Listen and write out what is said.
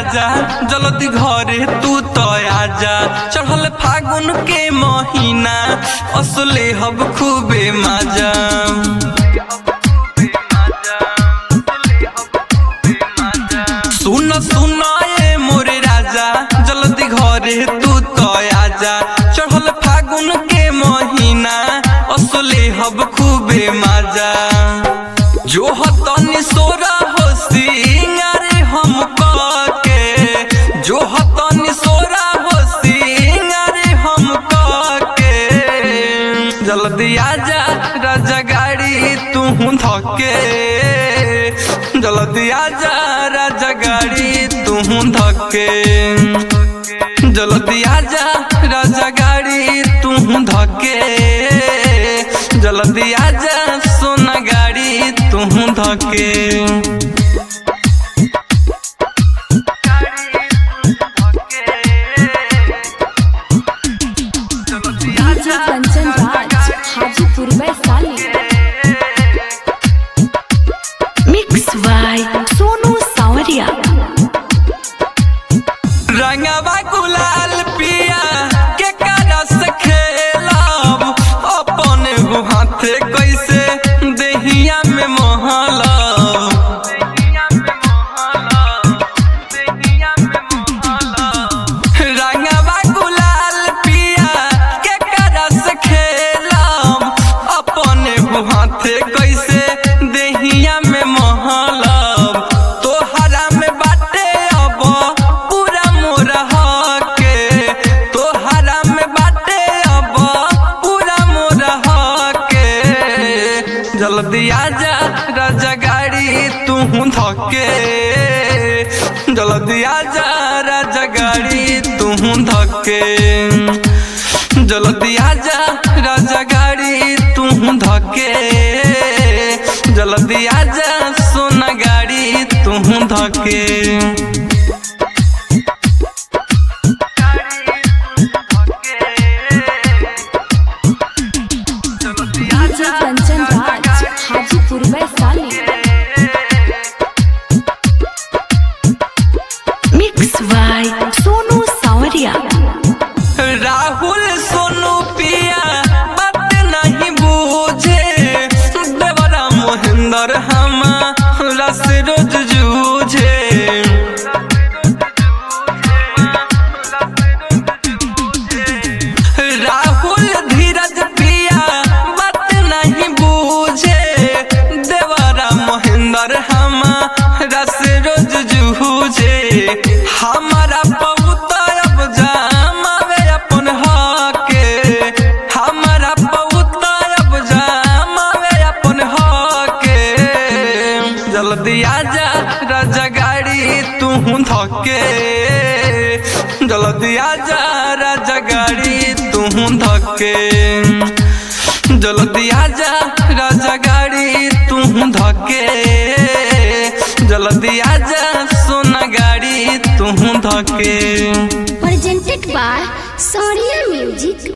राजा जल्दी घरे तू तो आजा चढ़ल फागुन के महीना असले हब खूबे मजा सुन सुन ए मोरे राजा जल्दी घरे तू तो आजा चढ़ल फागुन के महीना असले हब खूबे मजा जो हतनी सोरा हो सिंगारे हम के जो हतनी सोरा हो सिंगारे हम के जल्दी आजा राजा गाड़ी तू धके जल्दी आजा राजा गाड़ी तू धके जल्दी आजा राजा गाड़ी तू धके जल्दी आजा सोना गाड़ी तू धके DJ Kanchan Raj Hajipur Vaishali mix by Sonu Sawariya रंगवा गुलाल पिया के करस खेलब अपन हाथे कैसे देहिया में महलब रंगवा गुलाल पिया के करस खेलब अपन हाथे कैसे देहिया में महलब तोहरा में बाटे अब पूरा मोरा हके तोहरा में बाटे अब पूरा मोरा हके जल्दी आजा राजा गाड़ी तू धके जल्दी आजा राजा गाड़ी तू धके जल्दी आजा राजा गाड़ी तू धके जल्दी आजा सोना गाड़ी तू धके DJ Kanchan Raj Hajipur Vaishali mix by Sonu Sawariya Rahul Sonu पिया बात नहीं बूझे देवरा मोहिंदर हमारा से रोज जूझे राहुल धीरज पिया बात नहीं बूझे देवरा मोहिंदर हमारा से रोज जूझे हमारा बहुत अब जामावे अपन हके हमारा बहुत अब जामावे अपन हके जल्दी आजा राजा गाड़ी तू धके जल्दी आजा राजा गाड़ी तू धके जल्दी आजा राजा गाड़ी तू धके जल्दी आजा सोना गाड़ी तू धके presented by Sonia Music.